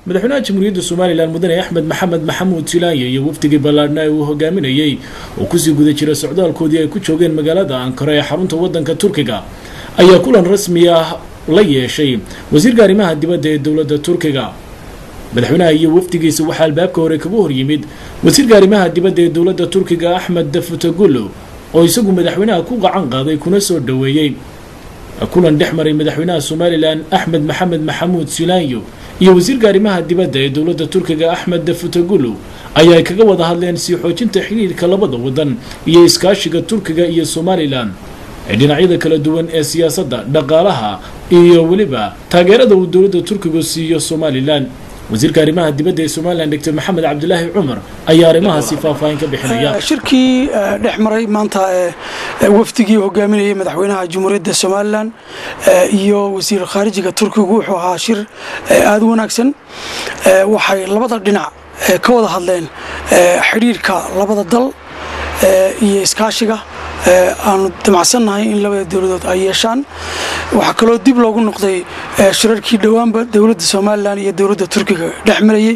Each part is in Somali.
madaxweynaha jamhuuriyadda somalilan mudane axmed maxamed maxamuud silaanye iyo wafdigii ballaadhna uu hogaaminayey oo kusii guda jira socdaalkoodii ay ku joogeen magaalada ankara ee xarunta waddanka turkiga ayaa kulan rasmi ah la yeeshay wasiirka arrimaha dibadda ee dowladda turkiga madaxweynaha iyo wafdigiisa waxaa albaabka hore kaga hor yimid wasiirka arrimaha dibadda ee dowladda turkiga axmed dafutagullo oo isagu madaxweynaha ku gacan qaaday kuna soo dhoweeyey kulan dhex maray madaxweynaha somalilan axmed maxamed maxamuud silaanyo iyo wasiirka arrimaha dibadda ee dowladda turkiga axmed dafutagullo ayaa ay kaga wada hadleen sii xoojinta xidhiirka labada waddan iyo iskaashiga turkiga iyo somalilan ee dhinacyada kala duwan ee siyaasadda dhaqaalaha iyo weliba taageerada uu dowladda turkigu siiyo somalilan wasiirka arrimaha dibadda ee somalilan doctor maxamed cabdilaahi cumar ayaa arrimahaasi faahfaahin ka bixinaya shirkii dhex maray maanta wafdigii hogaaminayay madaxweynaha jamhuuriyadda somalilan iyo wasiir khaarijiga turkigu wuxuu ahaa shir aada u wanaagsan waxay labada dhinac ka wada hadleen xidhiirka labada dal iyo iskaashiga aanu damacsannahay in labada dowladood ay yeeshaan waxaa kaloo dib loogu noqday shirarkii dhowaanba dowladda somalilan iyo dowladda turkiga dhex marayey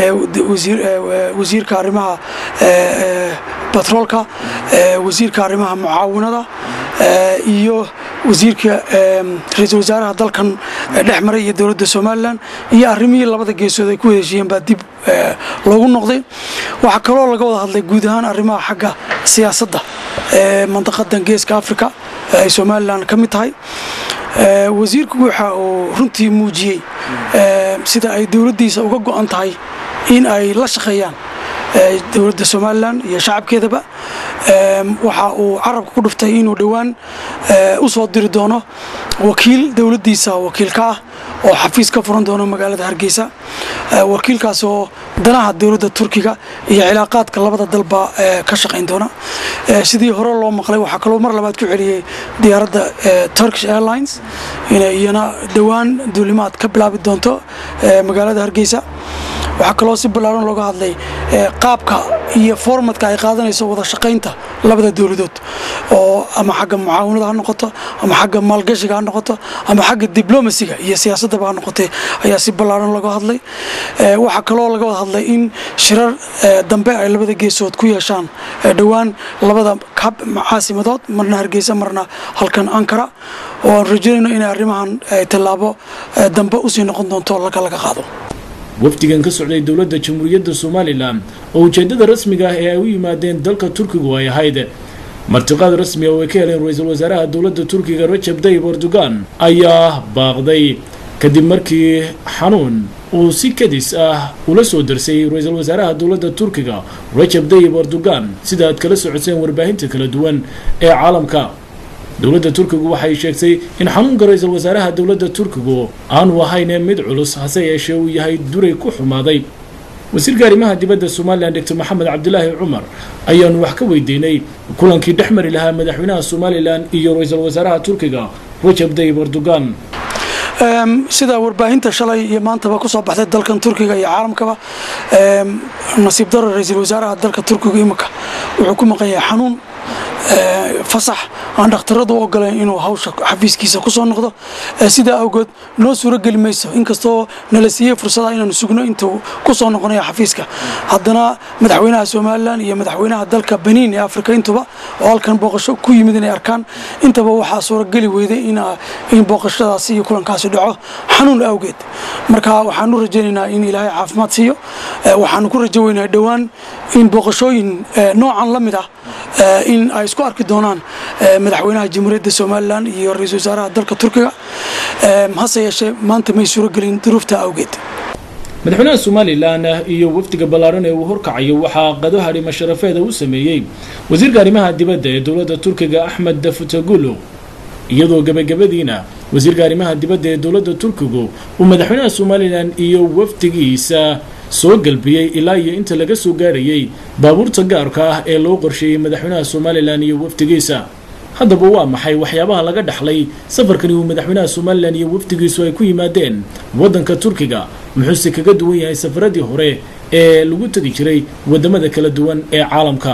wasiirka arrimaha batroolka wasiirka arrimaha mucaawinada iyo wasiirka ra-iisul wasaaraha dalkan dhex maray iyo dowladda somalilan iyo arrimihii labada geesood ay ku heshiiyeen baa dib loogu noqday waxaa kaloo laga wada hadlay guud ahaan arrimaha xagga siyaasadda ee mandaqadan geeska africa ay somalilan ka mid tahay wasiirku waxa uu runtii muujiyey sida ay dowladdiisa uga go-an tahay in ay la shaqeeyaan dowladda somalilan iyo shacabkeedaba waxa uu carabka ku dhuftay inuu dhowaan u soo diri doono wakiil dowladdiisa wakiilka ah oo xafiis ka furan doono magaalada hargeysa wakiilkaas oo danaha dowladda turkiga iyo cilaaqaadka labada dalba ka shaqayn doona sidii hore loo maqlay waxaa kaloo mar labaad ku celiyey diyaaradda turkish airlines inay iyana dhowaan duulimaad ka bilaabi doonto magaalada hargeysa waxaa kaloo si ballaaran looga hadlay qaabka iyo formatka ay qaadanayso wada shaqaynta labada dowladood oo ama xagga mucaawinada ha noqoto ama xagga maalgashiga ha noqoto ama xagga diblomasiga iyo siyaasaddaba ha noqotay ayaa si ballaaran looga hadlay waxaa kaloo laga wada hadlay in shirar dambe ay labada geesood ku yeeshaan dhowaan labada caasimadood marna hargeysa marna halkan ankara oo aan rajaynayno inay arrimahan tallaabo dambe usii noqon doonto laga laga qaado wafdigan ka socday dowladda jamhuuriyadda somalilan oo ujeeddada rasmiga ah ee ay u yimaadeen dalka turkigu ay ahayd martiqaad rasmi oo ay ka heleen ra-iisul wasaaraha dowladda turkiga rajab tayyib erdogan ayaa baaqday kadib markii xanuun uu si kadis ah ula soo darsay ra-iisul wasaaraha dowladda turkiga rajab tayyib erdogan sida aad kala socoteen warbaahinta kala duwan ee caalamka dowladda turkigu waxay sheegtay in xanuunka ra-iisul wasaaraha dowladda turkigu aanu ahayn mid culus hase yeeshee uu yahay duray ku xumaaday wasiirka arrimaha dibadda somalilan doctor maxamed cabdilaahi cumar ayaanu wax ka weydiinay kulankii dhex mari lahaa madaxweynaha somalilan iyo ra-iisul wasaaraha turkiga rajab tayyib erdogan sida warbaahinta shalay iyo maantaba ku soo baxday dalkan turkiga iyo caalamkaba nasiib daro ra-iisul wasaaraha dalka turkiga imika wuxuu ku maqan yahay xanuun fasax aan dhakhtaradu u ogolayn inuu hawsha xafiiskiisa ku soo noqdo sidaa awgeed noo suuro geli mayso inkastoo nala siiyey fursada inaanu sugno intuu ku soo noqonayo xafiiska haddana madaxweynaha somalilan iyo madaxweynaha dalka baniin ee afrika intuba oo halkan booqasho ku yimid inay arkaan intaba waxaa suurogeli weyday in booqashadaasi iyo kulankaasi dhaco xanuun awgeed marka waxaanu rajaynaynaa in ilaahay caafimaad siiyo waxaanu ku rajo weynahay dhowaan in booqashooyin noocan la mid ah in ay isku arki doonaan madaxweynaha jamhuuriyadda somalilan iyo ra-iisul wasaaraha dalka turkiga hase yeeshee maanta may suuro gelin duruufta awgeed madaxweynaha somalilan iyo wafdiga ballaaran ee uu horkacayo waxaa qado hadhima sharafeeda u sameeyey wasiirka arrimaha dibadda ee dowladda turkiga axmed dafutagullo iyadoo gebagabadiina wasiirka arrimaha dibadda ee dowladda turkigu uu madaxweynaha somalilan iyo wafdigiisa soo galbiyey ilaa iyo inta laga soo gaarayay baabuurta gaarka ah ee loo qorsheeyey madaxweynaha somalilan iyo wafdigiisa haddaba waa maxay waxyaabaha laga dhaxlay safarkani uu madaxweynaha somalilan iyo wafdigiisu ay ku yimaadeen waddanka turkiga muxuuse kaga duwan yahay safaradii hore ee lagu tegi jiray waddamada kala duwan ee caalamka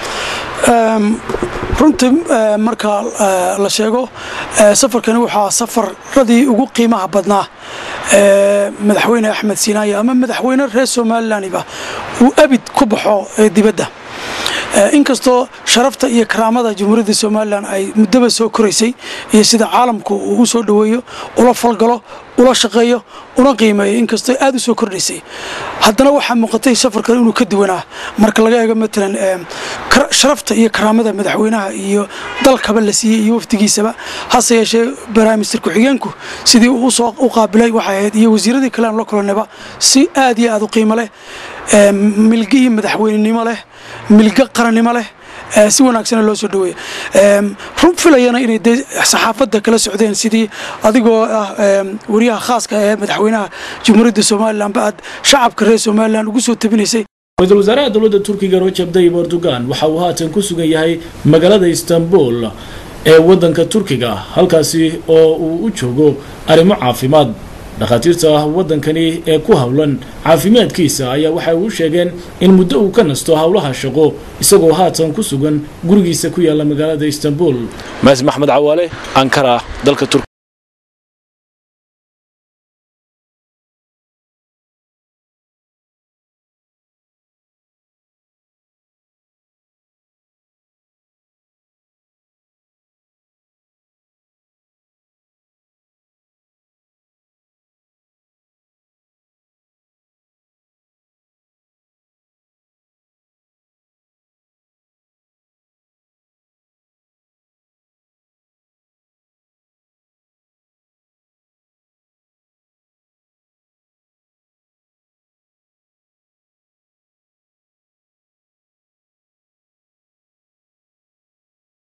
runtii marka la sheego safarkani waxaa safaradii ugu qiimaha badnaa madaxweyne axmed siinaaya ama madaxweyne reer somalilanba uu abid ku baxo dibadda inkastoo sharafta iyo karaamada jamhuuriyadda somalilan ay muddaba soo koraysay iyo sida caalamku uu u soo dhoweeyo ula falgalo ula shaqeeyo una qiimeeyo inkastoo aad u soo kordhaysay haddana waxaa muuqatay safarkan inuu ka duwanaa marka laga eego matalan sharafta iyo karaamada madaxweynaha iyo dalkaba la siiyey iyo wafdigiisaba hase yeeshee baraaminister ku-xigeenku sidii uu usoo u qaabilay waxay ahayd iyo wasiiradii kale aan la kulannayba si aad iyo aad u qiimo leh milgihii madaxweynenimo leh milgo qarannimo leh si wanaagsana loo soo dhaweeya run filayana inay de saxaafadda kala socdeen sidii adigoo ah wariyaha khaaska ee madaxweynaha jamhuuriyadda somalilanba aad shacabka reer somalilan ugu soo tabinaysay ra-iisul wasaaraha dowladda turkiga rajab tayyib erdogan waxa uu haatan ku sugan yahay magaalada istanbul ee waddanka turkiga halkaasi oo uu u joogo arrimo caafimaad dhakhaatiirta waddankani ee ku howlan caafimaadkiisa ayaa waxay u sheegeen in muddo uu ka nasto howlaha shaqo isagoo haatan ku sugan gurigiisa ku yaalla magaalada istanbul maasi maxmed cawaale ankara dalka turkiga